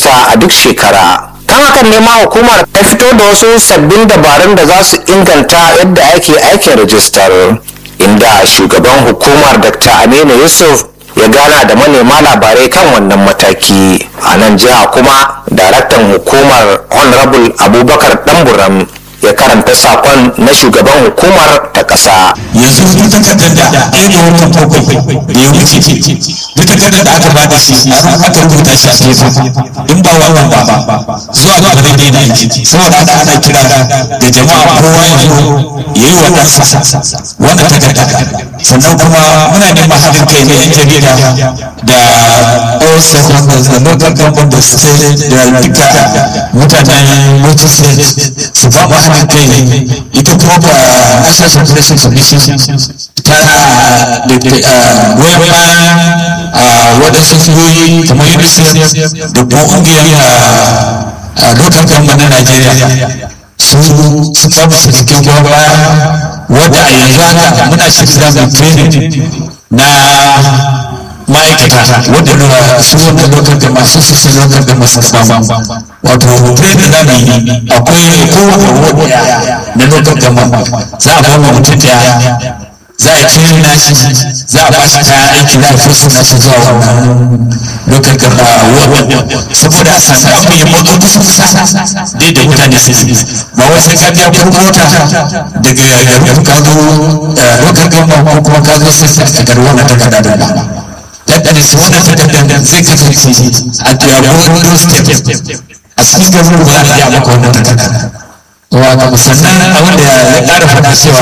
ƙasa a duk shekara kan hakan ne ma hukumar ta fito da wasu sabbin dabarun da za su inganta yadda ake aikin rajistar inda shugaban hukumar dr aminu yusuf ya gana da manema labarai kan wannan mataki a nan jiha kuma daraktan hukumar honorable abubakar damburam ya karanta sakon na shugaban hukumar ta ƙasa. yanzu duk takardar da ɗaya ga watan bakwai da ya wuce duk takardar da aka bada shi aka rubuta shi a gefe in ba wannan ba zuwa ga zai daina aiki saboda haka ana kira da jama'a kowa ya zo ya yi wa ɗansa wannan takarda sannan kuma muna neman haɗin kai na yan jarida da all stakeholders da local government da state da duka mutanen multi state su ba mu haɗin kai ita kuma ba national separation commission ta da goyon bayan waɗansu fiyoyi kamar unicef da kuma ƙungiyar local government na Najeriya su suka mu cikakken goyon baya wadda a yanzu haka muna shirya da training na ma'aikata wadda su wannan local government su su sai local government su samu wato training da ne akwai kowane wadda na local government za a ba mu mutum daya za a training nashi za a ba shi kayan aiki za a fesa nashi zuwa wannan local government saboda a samu abu ya mutu kusa kusa dai da mutane su yi ba wai sai ka biya kuɗin mota daga garin ka zo local government ko kuma ka zo sai ka gar wannan takarda da ba tattare su wannan takardar zai kasance a tuyabu doorstep a cikin garin ba za a iya maka wannan takardar wato sannan abin da ya ƙara faɗa cewa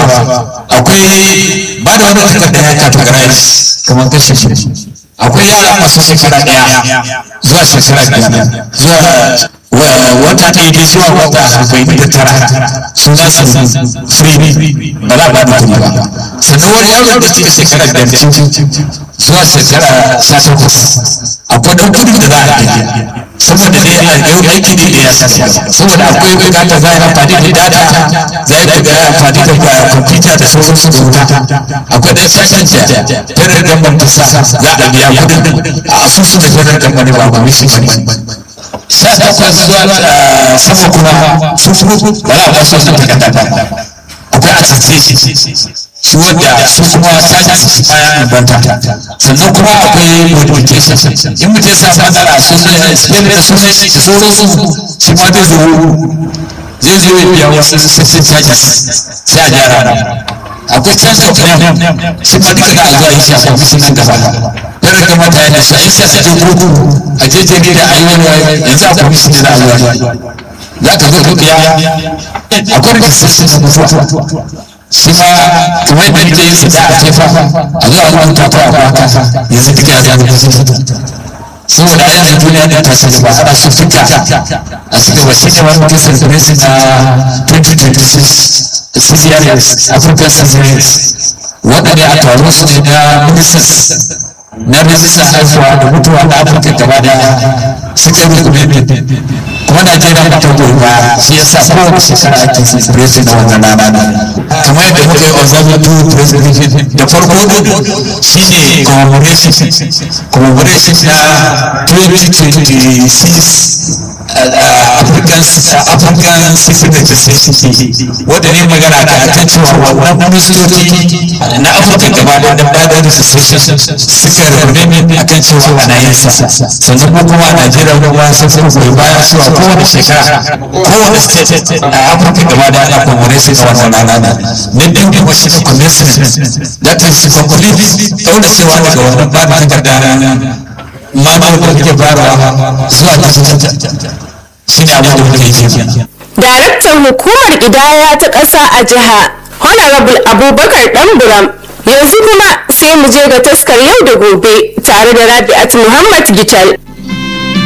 akwai ba da wannan takardar ya categorize kamar kashe shi akwai yara masu shekara ɗaya zuwa shekara biyar zuwa wata ɗaya dai zuwa wata arba'in da tara sun za su free ba za a ba da kuɗi ba sannan wani yaro da cika shekara biyar zuwa shekara sha takwas akwai ɗan kuɗi da za a biya saboda dai a yau aiki ne da ya sassa saboda akwai bukata za a yi amfani da data za a yi amfani da kwamfuta da sauransu da wuta akwai ɗan sashen da federal government ta sa za a biya kudin a asusun da federal government ba ba mishi ba sha takwas zuwa sama kuma su ba za a ba su wannan takarda akwai attestation su wadda su kuma caji su bayan banta sannan kuma akwai modification in mutum ya sa matsala sunan spelling da sunan shi da sauransu shi ma zai zo zai zo ya biya wasu sassan charges sai a gyara akwai change of name shi ma duka da a zuwa yi shi a kwamishin nan gaba yana kamata ya nisa in sai a je kotu a je jarida a yi wani yanzu a kwamishin da za a zuwa za ka zo ka biya akwai registration na mutuwa shi ma kamar yadda nake yin su da a jefa a zuwa rubuta ko a baka yanzu duka ya zama kusa saboda a yanzu duniya da ta ci gaba ana so duka a ci gaba shi ne wani mutum celebration na 2026 CCRS African Celebrations waɗanda a taron su ne na ministers na rijistar haihuwa da mutuwa na afirka gaba daya suka yi commitment kuma najeriya ba ta goyi ba shi ya sa kowace shekara ake celebration na wannan rana ne kamar yadda muka yi observatory presentation da farko shi ne commemoration commemoration na 2026 African African Civil Legislation wanda ne magana da akan cewa wannan ministoci na Afirka gaba da da bada legislation suka rubuta akan cewa ana yin sa sannan ko kuma a Najeriya kuma sun sun goyi baya cewa kowane shekara kowane state a Afirka gaba da ana commemoration a wannan rana na biyu kuma shi ne commencement that is complete daura cewa daga wannan ba da takarda manuwar da kake bayarwa zuwa digital shi ne abin da muke yi kenan Daraktan hukumar ƙidaya ta ƙasa a jiha Honorable Abubakar Ɗanburam yanzu kuma sai mu je ga taskar yau da gobe tare da Rabi'at Muhammad Gital.